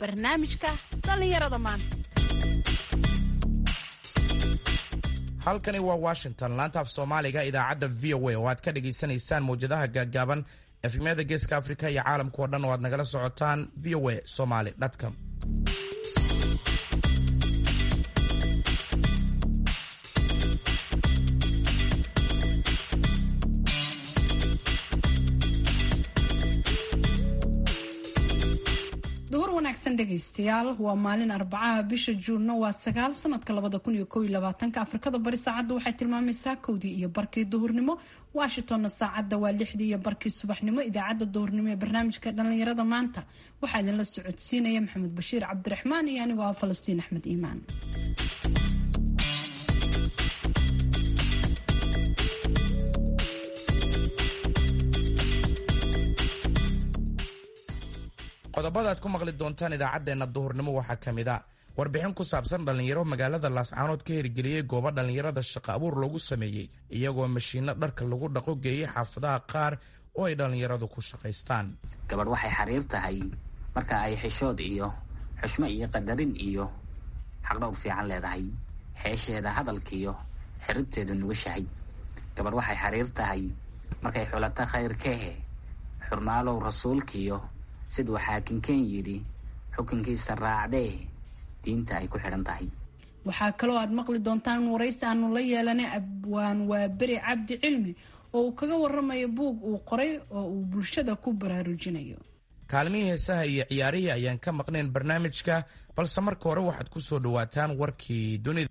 barnaamijka dhallinyarada maanta halkani waa washington laanta af soomaaliga idaacadda v o a oo aad ka dhagaysanaysaan mawjadaha gaaggaaban efemyada geeska afrika iyo caalamka oo dhan oo aad nagala socotaan v o a somaly com duhur wanaagsan dhegaystayaal waa maalin arbacaha bisha juunna waa sagaal sanadka labada kun iyo kow iyo labaatanka afrikada bari saacadda waxay tilmaamaysaa kowdii iyo barkii duhurnimo washingtonna saacadda waa lixdii iyo barkii subaxnimo idaacadda duhurnimo ee barnaamijka dhallinyarada maanta waxaa idinla socodsiinaya maxamed bashiir cabdiraxmaan iyo anigoo ah falastiin axmed iimaan qodobada aad ku maqli doontaan idaacaddeenna duhurnimo waxaa ka mid a warbixin ku saabsan dhallinyaro magaalada laascaanood ka hirgeliyey goobo dhallinyarada shaqo abuur loogu sameeyey iyagoo mashiinno dharka lagu dhaqo geeyey xaafadaha qaar oo ay dhallinyaradu ku shaqaystaan gabadh waxay xariir tahay marka ay xishood iyo xushmo iyo qadarin iyo xaqdhowr fiican leedahay xeesheeda hadalkiiyo xiribteedu nugashahay gabadh waxay xariir tahay markay xulato khayrkehe xurmaalow rasuulkiyo siduu xaakinkeen yidhi xukunkiisa raacdee diinta ay ku xidhan tahay waxaa kaloo aad maqli doontaan waraysi aanu la yeelanay abwaan waa beri cabdi cilmi oo uu kaga waramayo buug uu qoray oo uu bulshada ku baraarujinayo kaalmihii heesaha iyo ciyaarihii ayaan ka maqnayn barnaamijka balse marka hore waxaad ku soo dhowaataan warkii dunida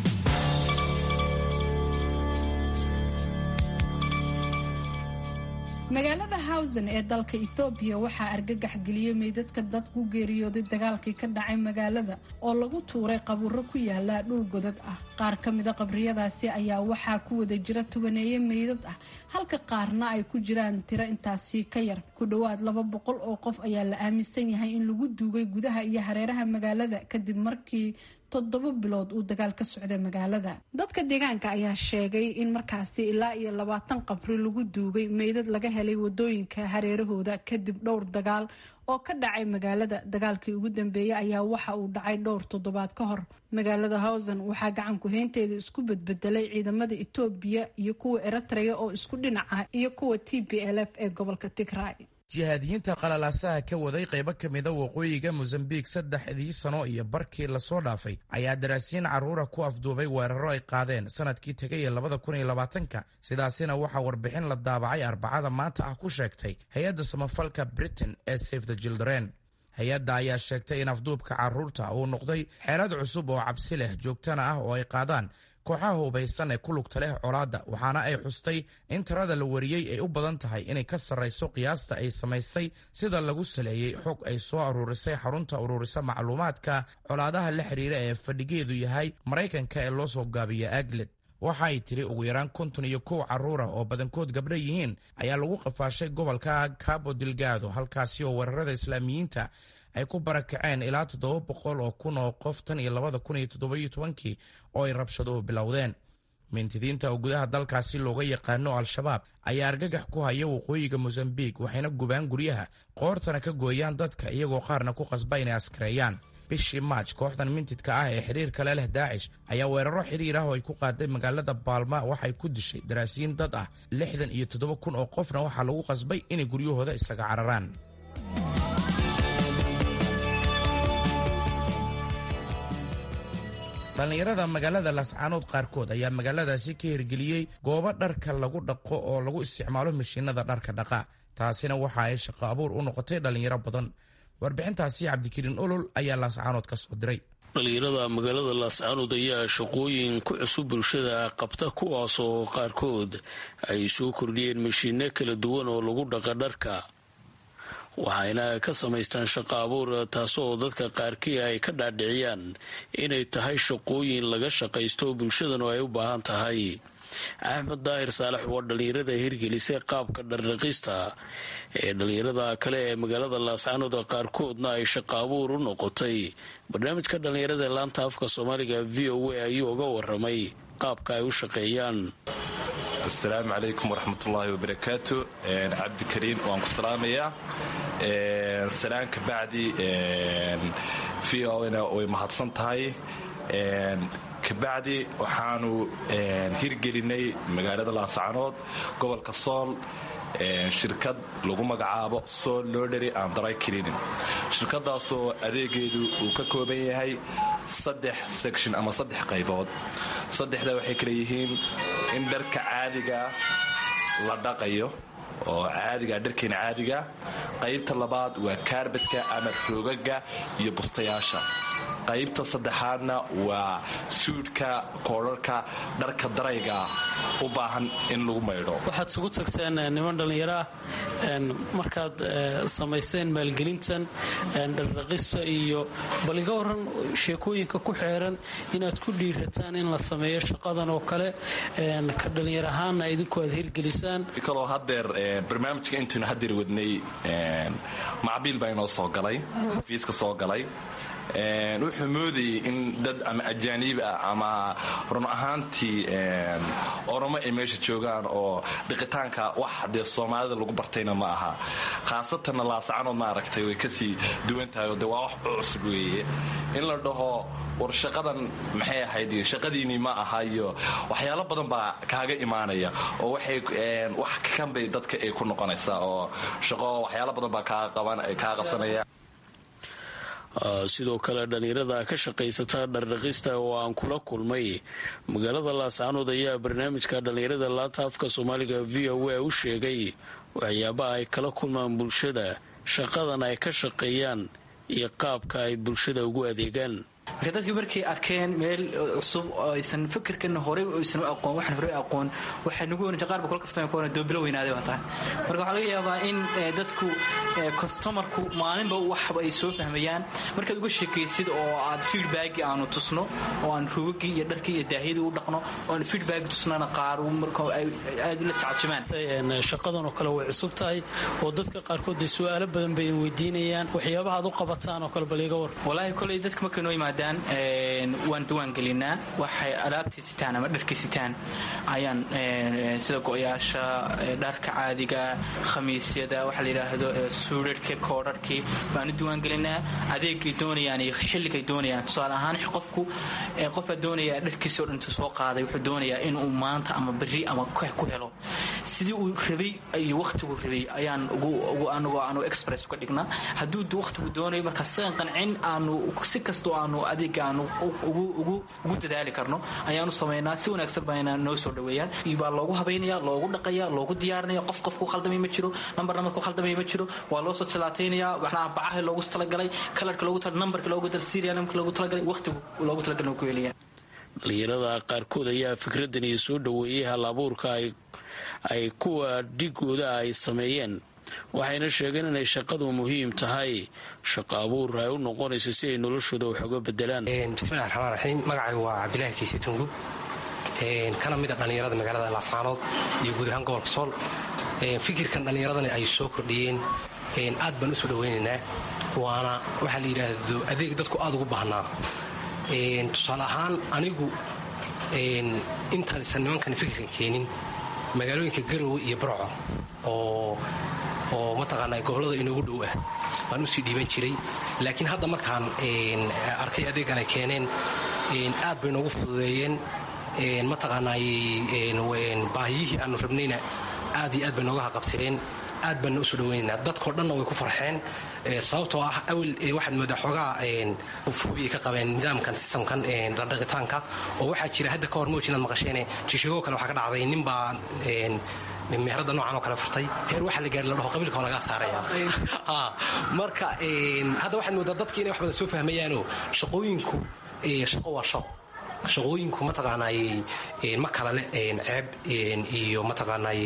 magaalada hawsen ee dalka ethoobiya waxaa argagax geliyey meydadka dad ku geeriyooday dagaalkii ka dhacay magaalada oo lagu tuuray qabuuro ku yaala dhul godad ah qaar ka mida qabriyadaasi ayaa waxaa ku wada jira tubaneeye meydad ah halka qaarna ay ku jiraan tiro intaasi ka yar ku dhowaad laba boqol oo qof ayaa la aaminsan yahay in lagu duugay gudaha iyo hareeraha magaalada kadib markii toddoba bilood uu dagaal ka socday magaalada dadka deegaanka ayaa sheegay in markaasi ilaa iyo labaatan qabri lagu duugay meydad laga helay wadooyinka hareerahooda kadib dhowr dagaal oo ka dhacay magaalada dagaalkii ugu dambeeyey ayaa waxa uu dhacay dhowr toddobaad ka hor magaalada hawsen waxaa gacanku heynteeda isku bedbedelay ciidamada etoobiya iyo kuwa eritrea oo isku dhinac ah iyo kuwa t b l f ee gobolka tigray jihaadiyiinta qalalaasaha ka waday qaybo ka mida waqooyiga mosambiik saddexdii sano iyo barkii lasoo dhaafay ayaa daraasiin carruura ku afduubay weeraro ay qaadeen sanadkii tegay ee labada kun iyo labaatanka sidaasina waxaa warbixin la daabacay arbacada maanta ah ku sheegtay hay-adda samafalka britain ee safe the children hay-adda ayaa sheegtay in afduubka carruurta uu noqday xeelad cusub oo cabsi leh joogtana ah oo ay qaadaan kooxaha hubaysan ee ku lugta leh colaadda waxaana ay xustay in tirada la wariyey ay u badan tahay inay ka sarrayso qiyaasta ay samaysay sida lagu saleeyey xog ay soo aruurisay xarunta ururisa macluumaadka colaadaha la xiriira ee fadhigeedu yahay maraykanka ee loo soo gaabiya agled waxa ay tiri ugu yaraan konton iyo kow carruura oo badankood gabdho yihiin ayaa lagu qafaashay gobolka cabo dilgado halkaasi oo weerarada islaamiyiinta ay ku barakaceen ilaa toddoba boqol oo kun oo qof tan iyo labada kun iyo toddobayo tobankii oo ay rabshaduhu bilowdeen mintidiinta oo gudaha dalkaasi looga yaqaano al-shabaab ayaa argagax ku haya waqooyiga mosambiik waxayna gubaan guryaha qoortana ka gooyaan dadka iyagoo qaarna ku qasba inay askareeyaan bishii maaj kooxdan mintidka ah ee xiriirka le leh daacish ayaa weeraro xiriir ah oo ay ku qaaday magaalada baalma waxay ku dishay daraasiin dad ah lixdan iyo toddoba kun oo qofna waxaa lagu qasbay inay guryahooda isaga cararaan dhallinyarada magaalada laascaanood qaarkood ayaa magaaladaasi ka hirgeliyey goobo dharka lagu dhaqo oo lagu isticmaalo mashiinada dharka dhaqa taasina waxa ay shaqo abuur u noqotay dhallinyaro badan warbixintaasi cabdikariin olol ayaa laascaanood ka soo diray dhallinyarada magaalada laascaanood ayaa shaqooyin ku cusub bulshada qabta kuwaas oo qaarkood ay soo kordhiyeen mashiinno kala duwan oo lagu dhaqa dharka waxayna ka samaystaan shaqo abuur taasoo dadka qaarkii ay ka dhaadhiciyaan inay tahay shaqooyin laga shaqaysto bulshadanu ay u baahan tahay axmed daahir saalax waa dhallinyarada hirgelisay qaabka dhardhaqista ee dhallinyarada kale ee magaalada laascaanood qaarkoodna ay shaqo abuur u noqotay barnaamijka dhallinyarada laanta afka soomaaliga v o a ayuu uga waramay qaabka ay u shaqeeyaan asalaamu calaykum waraxmatullaahi wabarakaatu cabdikariin waan ku salaamayaa salaan ka bacdi v o na way mahadsan tahay kabacdi waxaanu hirgelinay magaalada laascanood gobolka sool shirkad lagu magacaabo sool lodhery and dry cleaning shirkadaasoo adeegeedu uu ka kooban yahay saddex section ama saddex qaybood saddexda waxay kale yihiin in dharka caadiga la dhaqayo oo caadiga dharkeena caadiga qaybta labaad waa kaarbadka ama roogaga iyo bustayaasha qaybta saddexaadna waa suudhka koodharka dharka darayga u baahan in lagu maydho waxaad isugu tagteen niman dhallinyaro ah markaad samayseen maalgelintan dhardhaqista iyo bal iga waran sheekooyinka ku xeeran inaad ku dhiirataan in la sameeyo shaqadan oo kale ka dhallinyar ahaanna idinku aad hirgelisaan kaloo hadeer barnaamijka intaynu hadeer wadnay macbiil baa inoo soo galay xafiiska soo galay wuxuu moodayay in dad ama ajaaniib ah ama run ahaantii oromo ay meesha joogaan oo dhiqitaanka wax dee soomaalida lagu bartayna ma aha khaasatanna laascanood maaragtay way kasii duwan tahay oo de waa wax cusub weeye in la dhaho war shaqadan maxay ahayd shaqadiinii ma aha iyo waxyaalo badan baa kaaga imaanaya oo waxay wax kanbay dadka ay ku noqonaysaa oo shaqo waxyaalo badan baa kaa qabsanaya sidoo kale dhallinyarada ka shaqaysata dhardhaqista oo aan kula kulmay magaalada laascanood ayaa barnaamijka dhallinyarada laanta afka soomaaliga v o a u sheegay waxyaabaha ay kala kulmaan bulshada shaqadan ay ka shaqeeyaan iyo qaabka ay bulshada ugu adeegaan marka dadkii markay arkeen meel cusub oo aysan fikirkana horey aysan u aqoon waxaan horey aqoon waxay nagu oran qaar ba kula kaftama ku oran doobilo weynaaday baa tahay marka waxaa laga yaabaa in dadku customarku maalinba waxba ay soo fahmayaan markaad uga sheekaysid oo aad feedback aanu tusno oo aan ruugagii iyo dharkii iyo daahiyadii u dhaqno oo aan feedback tusnana qaar marka ay aad ula tacajumaan shaqadan oo kale way cusub tahay oo dadka qaarkood ay su'aalo badan bay weydiinayaan waxyaabaha aad u qabataan oo kale bal iga war walaahi koley dadka markay noo yimaadaan waan diwaangelinaa waxay alaabtii sitaan ama dharkii sitaan ayaan sida go-yaasha dharka caadiga khamiisyada waxa la yidhaahdo suudharhka koodharhkii baan u diwaangelinaa adeegay doonayaan iyo xilligay doonayaan tusaale ahaan qofku qofbaa doonaya dharkiisi o dhantu soo qaaday wuxuu doonayaa inuu maanta ama beri ama ku helo sidii uu rabay iyo wakhtigu rabay ayaan anagoo aanu express uga dhignaa hadduu wakhtigu doonayo marka sigan qancin aanu si kastoo aanu adeega aanu ugu dadaali karno ayaanu samaynaa si wanaagsan baana noo soo dhaweeyaan baa loogu habaynaya loogu dhaqaya loogu diyaarinaya qof qofku khaldamay ma jiro nambar namarku khaldamay ma jiro waa loo soo talaataynaya waxnaa bacaha loogu talagalay kalarka loogu nambarka loogu dal serial nambarka loogu talagalay waqtigu loogu talagalay ku helaya dhalinyarada qaarkood ayaa fikradan iyo soo dhaweeyay hal abuurka ay kuwa dhigooda ay sameeyeen waxayna sheegeen inay shaqadu muhiim tahay shaqo abuur ay u noqonayso si ay noloshooda wax uga bedelaan bismillahi raxmaan raxiim magacaygu waa cabdilaahi kiise tungub kana mid a dhallinyarada magaalada laascaanood iyo guud ahaan gobolka sool fikirkan dhallinyaradani ay soo kordhiyeen aad baan u soo dhawaynaynaa waana waxaa la yidhaahdo adeeg dadku aad ugu baahnaa tusaale ahaan anigu intaansan nimankani fikirkan keenin magaalooyinka garowe iyo barco oo oo mataqaanaa gobollada inoogu dhow ah baan usii dhiiban jiray laakiin hadda markaan arkay adeegan ay keeneen aad bay noogu fududeeyeen mataqaanaay baahiyihii aanu rabnayna aad iyo aad bay nooga haqabtireen aad baanna usoo dhawaynaynaa dadkao dhanna way ku farxeen sababtoo ah awel waxaad moodaa xoogaa fubiay ka qabeen nidaamkan sistamkan dhaqitaanka oo waxaa jira hadda ka hor mowj inaad maqasheene jishigoo kale waxaa ka dhacday nin baa meherada noocan oo kale furtay heer waxaa la gaari la dhaho qabiilka waa lagaa saaraya marka hadda waxaad moodaa dadki inay wax badan soo fahmayaanoo shaqooyinku shaqo waa shaqo shaqooyinku mataqaanaay ma kala leh ceeb iyo mataqaanaay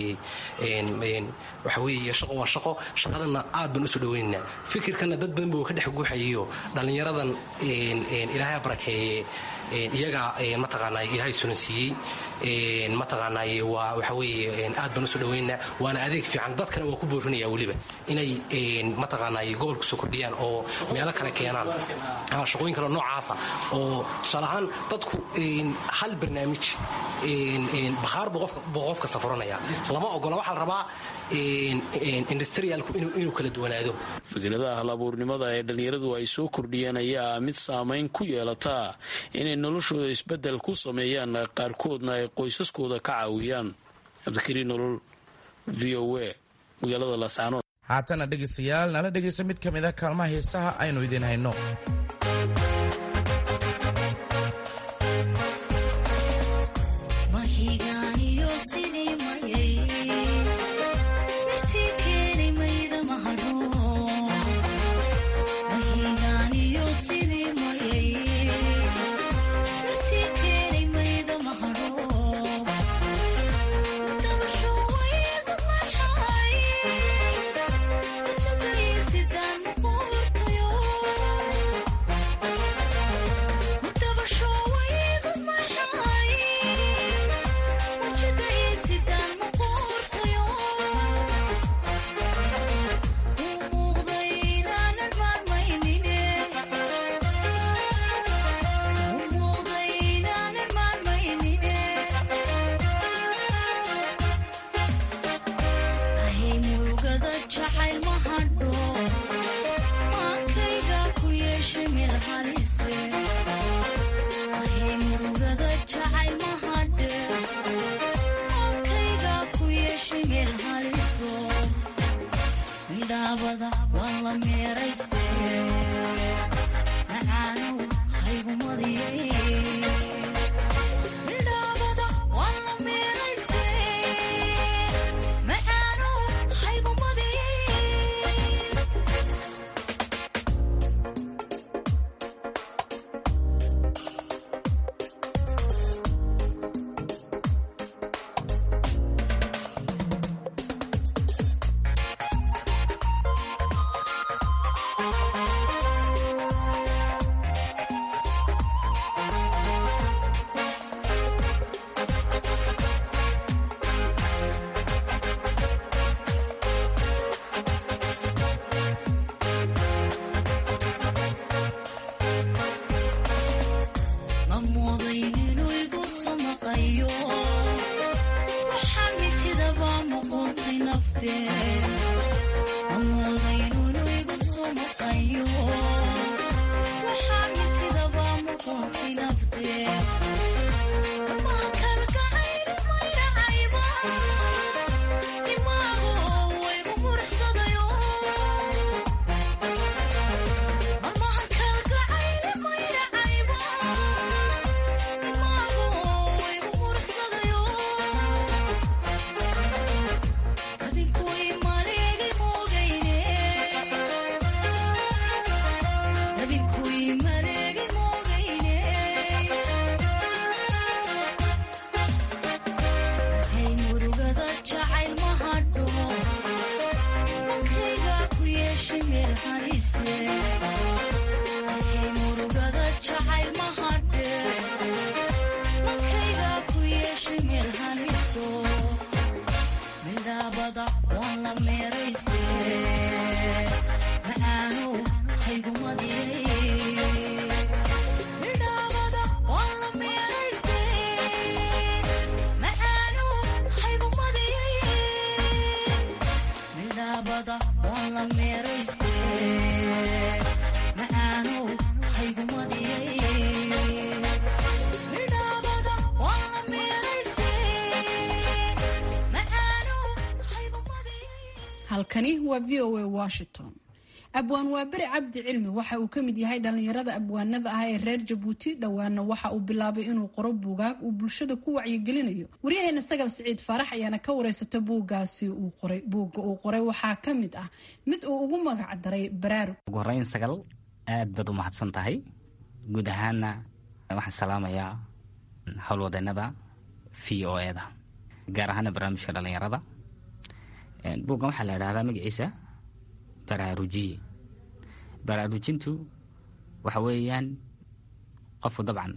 waxa weeye shaqo waa shaqo shaqadanna aad baan usoo dhawaynaynaa fikirkanna dad badan buu ka dhex guuxayayo dhallinyaradan ilaahay barakeeye iyagaa mataqaanaay ilaahay sunan siiyey mataqaanaay waa waxa weeye aad baan usoo dhawaynaynaa waana adeeg fiican dadkana waa ku boorinaya weliba inay mataqaanaay gobolka soo kordhiyaan oo meelo kale keenaan shaqooyin kale noocaasa oo tusaale ahaan dadku hal barnaamij bakhaar buu qofka safuranaya lama ogola waxaa la rabaa industrialku inuu kala duwanaado fikradaha halabuurnimada ee dhallinyaradu ay soo kordhiyeen ayaa mid saamayn ku yeelataa inay noloshooda isbeddel ku sameeyaan qaarkoodna ay qoysaskooda ka caawiyaan cabdikariin nolol v o a magaalada laascaanood haatana dhegaystayaal nala dhegaysa mid ka mid a kaalmaha heesaha aynu idiin hayno halkani waa v o a washington abwaan waaberi cabdi cilmi waxa uu ka mid yahay dhallinyarada abwaanada ah ee reer jabuuti dhowaana waxa uu bilaabay inuu qoro buugaag uu bulshada ku wacyigelinayo waryaheena sagal siciid faarax ayaana ka wareysata buuggaasi uu qoray buugga uu qoray waxaa ka mid ah mid uu ugu magac daray baraarug ugu horeyn sagal aad baad u mahadsan tahay guud ahaana waxaan salaamayaa howlwadeenada v o eda gaar ahaana barnaamijka dhallinyarada buuggan waxaa la idhahdaa magaciisa baraarujiye baraarujintu waxa weeyaan qofku dabcan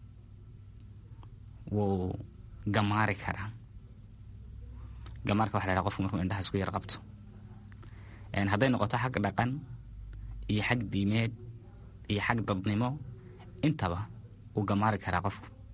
wuu gamaari karaa gamaarka waxa la ydhaha qofku markuu indhaha isku yar qabto hadday noqoto xag dhaqan iyo xag diimeed iyo xag dadnimo intaba wuu gamaari karaa qofku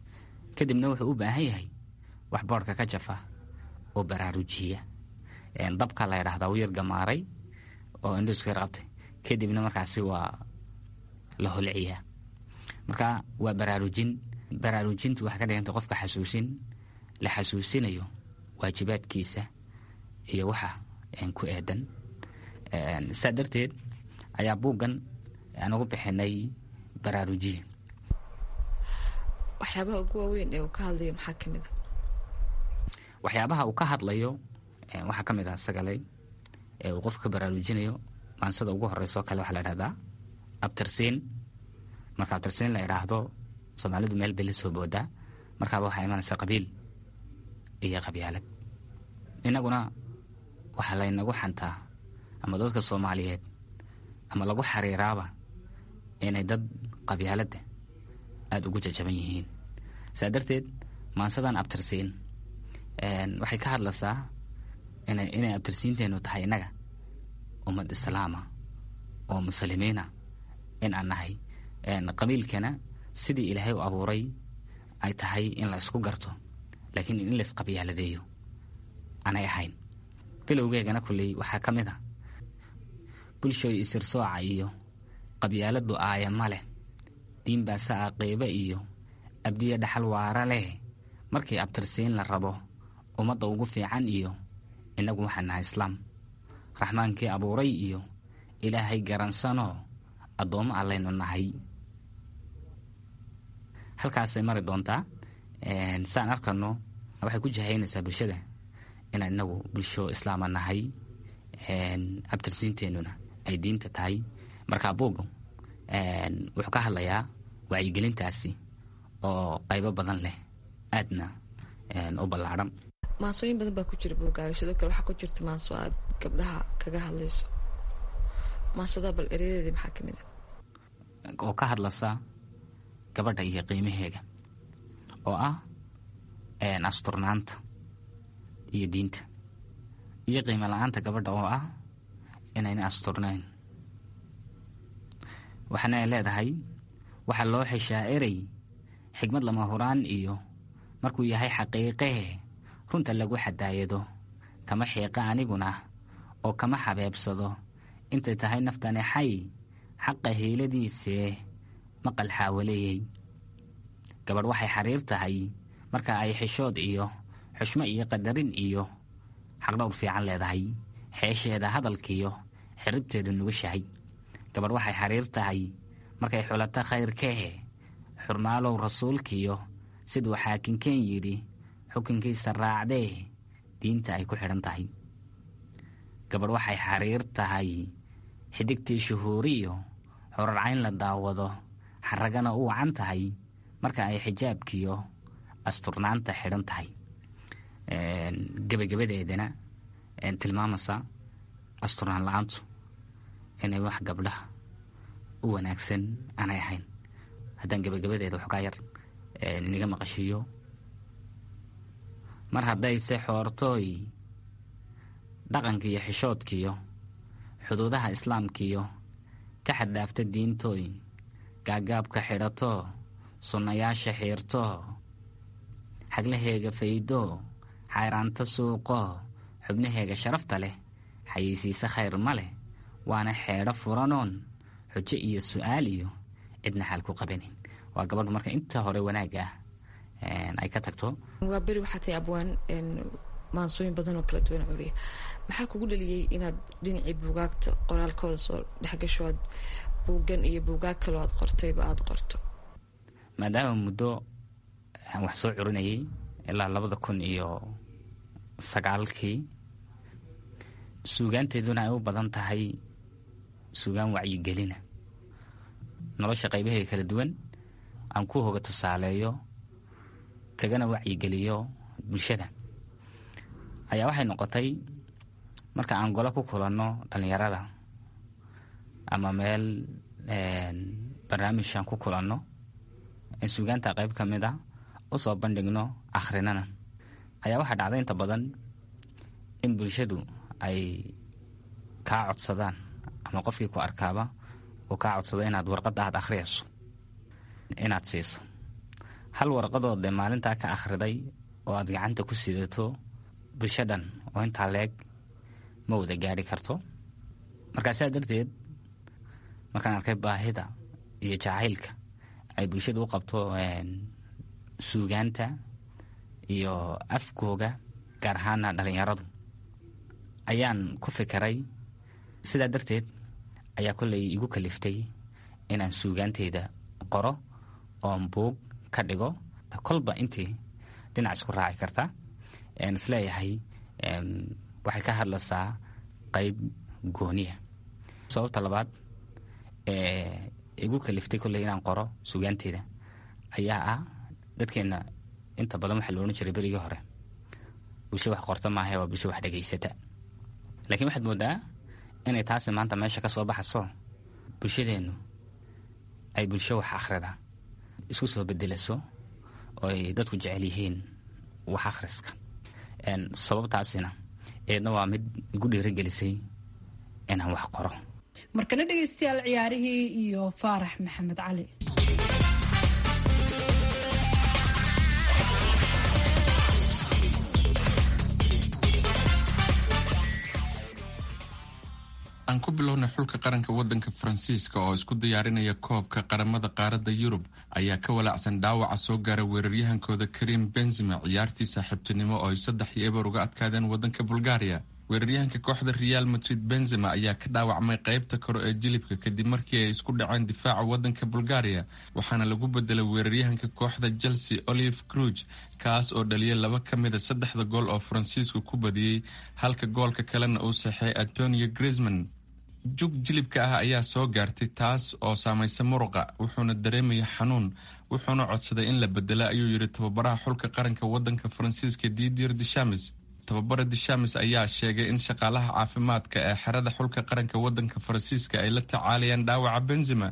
kadibna wuxuu u baahan yahay wax boodhka ka jafa oo baraarujiya dabka la ydhahdaa u yar gamaaray oo indhisku yar qabtay kadibna markaasi waa la holciyaa marka waa baraarujin baraarujintu waxay ka dhiganta qofka xasuusin la xasuusinayo waajibaadkiisa iyo waxa ku eedan saa darteed ayaa buuggan aan ugu bixinay baraarujiye waxyaabaha ugu waaweyn ee uu ka hadlayo maxaa ka mid a waxyaabaha uu ka hadlayo waxaa ka mid ah sagalay ee uu qofka ka baraarujinayo maansada ugu horeyso kale waxaa la dhahdaa abtirsiin marka abtirsiin la idhaahdo soomaalidu meel bay la soo boodaa markaaba waxaa imanaysa qabiil iyo qabyaalad innaguna waxaa laynagu xantaa ama dadka soomaaliyeed ama lagu xariiraaba inay dad qabyaaladda aada ugu jajaban yihiin saa darteed maansadan abtirsiin waxay ka hadlaysaa inay abtirsiinteennu tahay innaga ummad islaama oo muslimiina in aan nahay qabiilkana sidii ilaahay u abuuray ay tahay in la ysku garto laakiin in la isqabyaaladeeyo aanay ahayn bilowgeegana kulley waxaa ka mid a bulshooy isirsooca iyo qabyaaladu aaya ma leh diin baase a qeybe iyo abdiya dhaxal waara leh markii abtirsiin la rabo ummadda ugu fiican iyo innagu waxaan nahay islaam raxmaankii abuuray iyo ilaahay garansanoo addoommo allaynu nahay halkaasay mari doontaa saan arkano waxay ku jahaynaysaa bulshada inaan inagu bulsho islaama nahay abtirsiinteennuna ay diinta tahay markaa buugga wuxuu ka hadlayaa wacyigelintaasi oo qaybo badan leh aadna u ballaadhan maansooyin badan baa ku jira buugaaga sidoo kale waxaa ku jirta maanso aad gabdhaha kaga hadlayso maansadaa bal ereyadeedii maxaa ka mid a oo ka hadlaysa gabadha iyo qiimaheega oo ah asturnaanta iyo diinta iyo qiimo la-aanta gabadha oo ah inayna asturnayn waxaana ay leedahay waxaa loo xeshaa erey xigmad lama huraan iyo markuu yahay xaqiiqee runta lagu xadaayado kama xiiqa aniguna oo kama xabeebsado intay tahay naftani xay xaqa hiiladiisee maqal xaawaleeyey gabadh waxay xariir tahay marka ay xishood iyo xushmo iyo qadarin iyo xaqdhowr fiican leedahay xeesheeda hadalkiiyo xiribteedu nugushahay gabadh waxay xariir tahay markay xulato khayrkee xurmaalow rasuulkiyo siduu xaakinkeen yidhi xukunkiisa raacdee diinta ay ku xidhan tahay gabadh waxay xariir tahay xidigtii shuhuuriyo xorarcayn la daawado xaragana u wacan tahay marka ay xijaabkiyo asturnaanta xidhan tahay gebagabadeedana tilmaamaysa asturnaan la-aantu inay wax gabdhaha u wanaagsan aanay ahayn haddaan gebagabadeeda waxoogaa yar inaga maqashiiyo mar haddayse xoortooy dhaqankiiyo xishoodkiyo xuduudaha islaamkiyo ka xaddaafta diintooy gaagaabka xidhatoo sunnayaasha xiirtoo xaglaheega faydoo xayraanta suuqoo xubnaheega sharafta leh xayeysiise khayr ma leh waana xeedho furanoon xujo iyo su'aal iyo cidna xaal ku qabanin waa gabadhu marka inta hore wanaagga ah ay ka tagto waa beri waxaa tahay abwaan maansooyin badan oo kala duwan curiya maxaa kugu dhaliyey inaad dhinacii buugaagta qoraalkooda soo dhexgasho aad buuggan iyo buugaag kaloo aad qortayba aada qorto maadaama muddo aan wax soo curinayay ilaa labada kun iyo sagaalkii suugaanteeduna ay u badan tahay suugaan wacyigelina nolosha qaybaheeda kala duwan aan ku hoga tusaaleeyo kagana wacyigeliyo bulshada ayaa waxay noqotay marka aan golo ku kulanno dhallinyarada ama meel barnaamijaan ku kulanno in suugaanta qayb ka mid a u soo bandhigno akhrinana ayaa waxaa dhacday inta badan in bulshadu ay kaa codsadaan ama qofkii ku arkaaba uu kaa codsado inaad warqadda aad akhriyayso inaad siiso hal warqadoo dee maalintaa ka akhriday oo aad gacanta ku sidato bulsho dhan oo intaa leeg ma wada gaari karto markaa saa darteed markaan arkay baahida iyo jacaylka ay bulshada u qabto suugaanta iyo afkooga gaar ahaana dhalinyaradu ayaan ku fikiray sidaa darteed ayaa kolley igu kaliftay inaan suugaanteyda qoro oon buug ka dhigo kolba intii dhinac isku raaci karta isleeyahay waxay ka hadlaysaa qayb gooniya sababta labaad igu kaliftay kolley inaan qoro suugaanteyda ayaa ah dadkeenna inta badan waxaa la odhan jiray berigii hore bulsho wax qorta maahae waa bulsho wax dhegaysata laakiin waxaad moodaa inay taasi maanta meesha ka soo baxayso bulshadeennu ay bulsho wax akhrida isku soo bedelaso oo ay dadku jecel yihiin wax akhriska sababtaasina eedna waa mid igu dhiirigelisay inaan wax qoro markana dhegaystayaal ciyaarihii iyo faarax maxamed cali aan ku bilownay xulka qaranka wadanka faransiiska oo isku diyaarinaya koobka qaramada qaaradda yurub ayaa ka walaacsan dhaawaca soo gaara weeraryahankooda karim benzima ciyaartii saaxiibtinimo oo ay saddex iyo eber uga adkaadeen wadanka bulgaariya weeraryahanka kooxda real madrid benzema ayaa ka dhaawacmay qeybta kore ee jilibka kadib markii ay isku dhaceen difaaca wadanka bulgaariya waxaana lagu bedelay weeraryahanka kooxda chelsea olive cruge kaas oo dhaliyay laba ka mida saddexda gool oo faransiisku ku badiyey halka goolka kalena uu saxeey antonio grisman jug jilibka ah ayaa soo gaartay taas oo saamaysa muruqa wuxuuna dareemaya xanuun wuxuuna codsaday in la bedela ayuu yidhi tababaraha xulka qaranka wadanka faransiiska didier dishames tababara dishames ayaa sheegay in shaqaalaha caafimaadka ee xerada xulka qaranka wadanka faransiiska ay la tacaalayaan dhaawaca benzema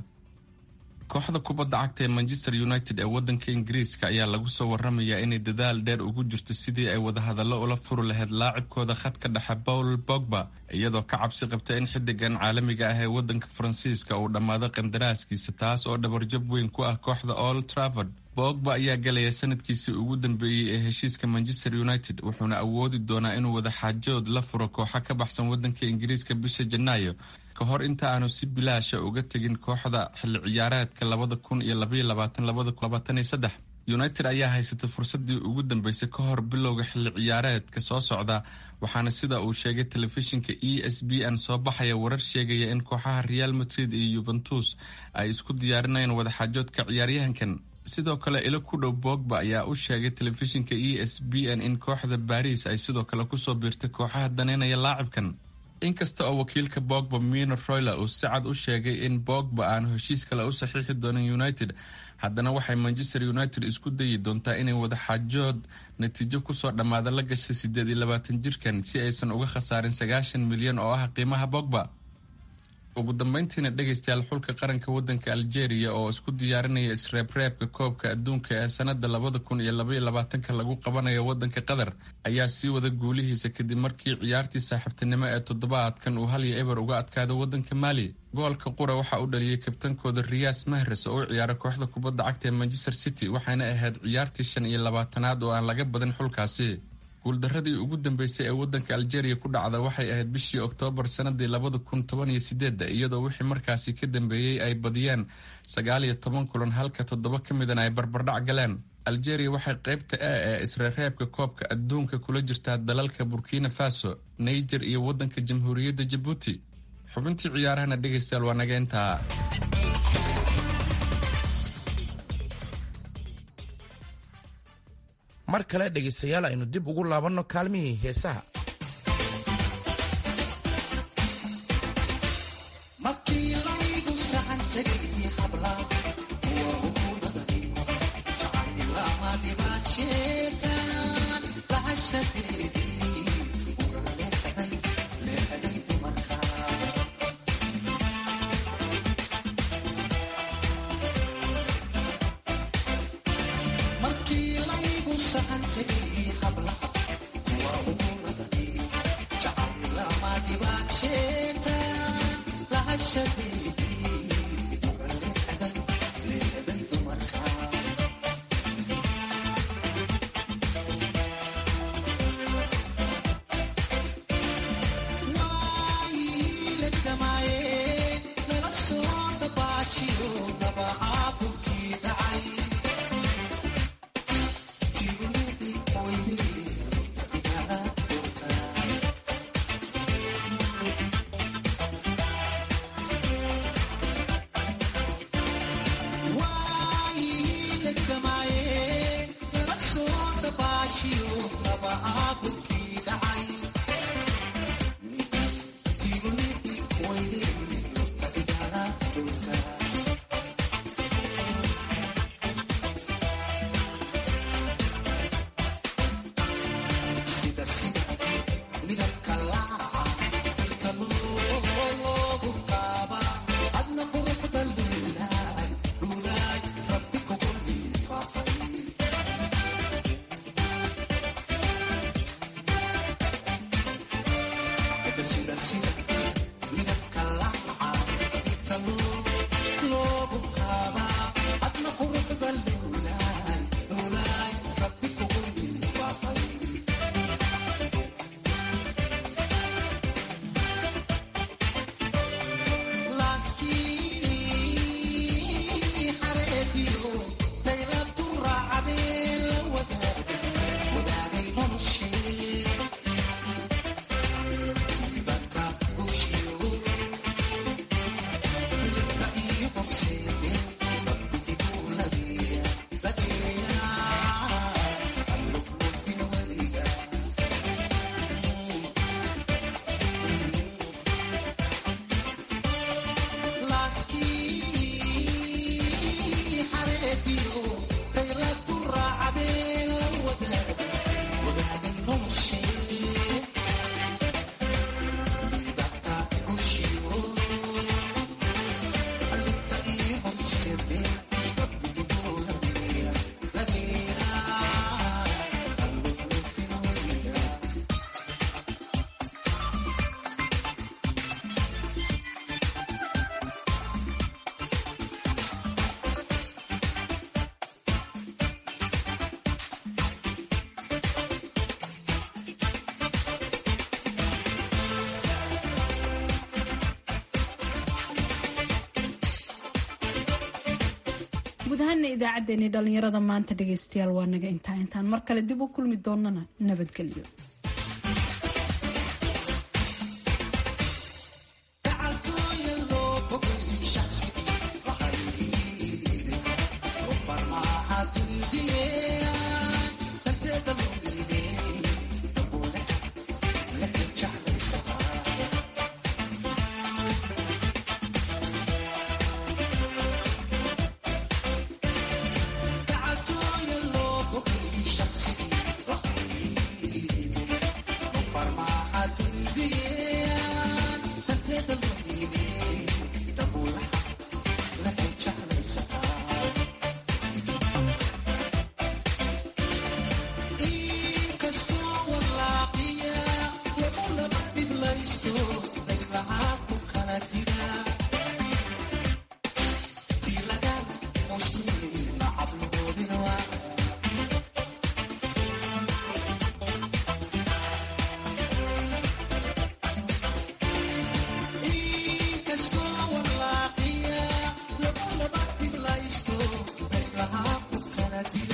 kooxda kubadda cagta ee manchester united ee wadanka ingiriiska ayaa lagu soo waramayaa inay dadaal dheer ugu jirto sidii ay wadahadallo ula furi lahayd laacibkooda khadka dhexe paul bogba iyadoo ka cabsi qabta in xidigan caalamiga ah ee wadanka faransiiska uu dhammaado qandaraaskiisa taas oo dhabarjab weyn ku ah kooxda old travord bogba ayaa galaya sanadkiisii ugu dambeeyey ee heshiiska manchester united wuxuuna awoodi doonaa inuu wadaxaajood la furo kooxo ka baxsan wadanka ingiriiska bisha janaayo ka hor inta aanu si bilaasha uga tegin kooxda xilli ciyaareedka labada kun iyo labaiyo labaatan labada labaatan iyo saddex united ayaa haysatay fursadii ugu dambeysay ka hor bilowga xilli ciyaareedka soo socda waxaana sida uu sheegay telefishinka e s b n soo baxaya warar sheegaya in kooxaha real madrid iyo yuventus ay isku diyaarinayaan wadaxaajoodka ciyaaryahankan sidoo kale ilo ku dhow bogba ayaa u sheegay telefishinka e s b n in kooxda baris ay sidoo kale kusoo biirtay kooxaha daneynaya laacibkan inkasta oo wakiilka bogba mino royler uu si cad u sheegay in bogba aanu heshiis kale u saxiixi doonin united haddana waxay manchester united isku dayi doontaa inay wadaxaajood natiijo kusoo dhammaada la gashay siddeed iyo labaatan jirkan si aysan uga khasaarin sagaashan milyan oo ah qiimaha bogba ugu dambeyntiina dhegaystayaal xulka qaranka wadanka algeria oo isku diyaarinaya isreebreebka koobka adduunka ee sanada labada kun iyo labaiyo labaatanka lagu qabanayo wadanka qatar ayaa sii wada guulihiisa kadib markii ciyaartii saaxiibtinimo ee toddobaadkan uu hal iyo eber uga adkaado wadanka maali goolka qura waxaa u dhaliyay kabtankooda riyas mahres oo u ciyaara kooxda kubadda cagta ee manchester city waxayna ahayd ciyaartii shan iyo labaatanaad oo aan laga badin xulkaasi guuldaradii ugu dambeysay ee wadanka algeria ku dhacda waxay ahayd bishii oktoobar sanadii labada kun toban iyo sideedda iyadoo wixii markaasi ka dambeeyey ay badiyeen sagaal iyo toban kulan halka toddoba ka midana ay barbardhac galeen algeria waxay qaybta a ee isreereebka koobka adduunka kula jirtaa dalalka burkina faso niger iyo wadanka jamhuuriyadda jabuuti xubintii ciyaarahana dhegaystayaal waa naga intaa mar kale dhegaystayaal aynu dib ugu laabanno kaalmihii heesaha guud ahaana idaacaddeenii dhallinyarada maanta dhagaystayaal waa naga intaa intaan mar kale dib u kulmi doonana nabadgelyo Thank you.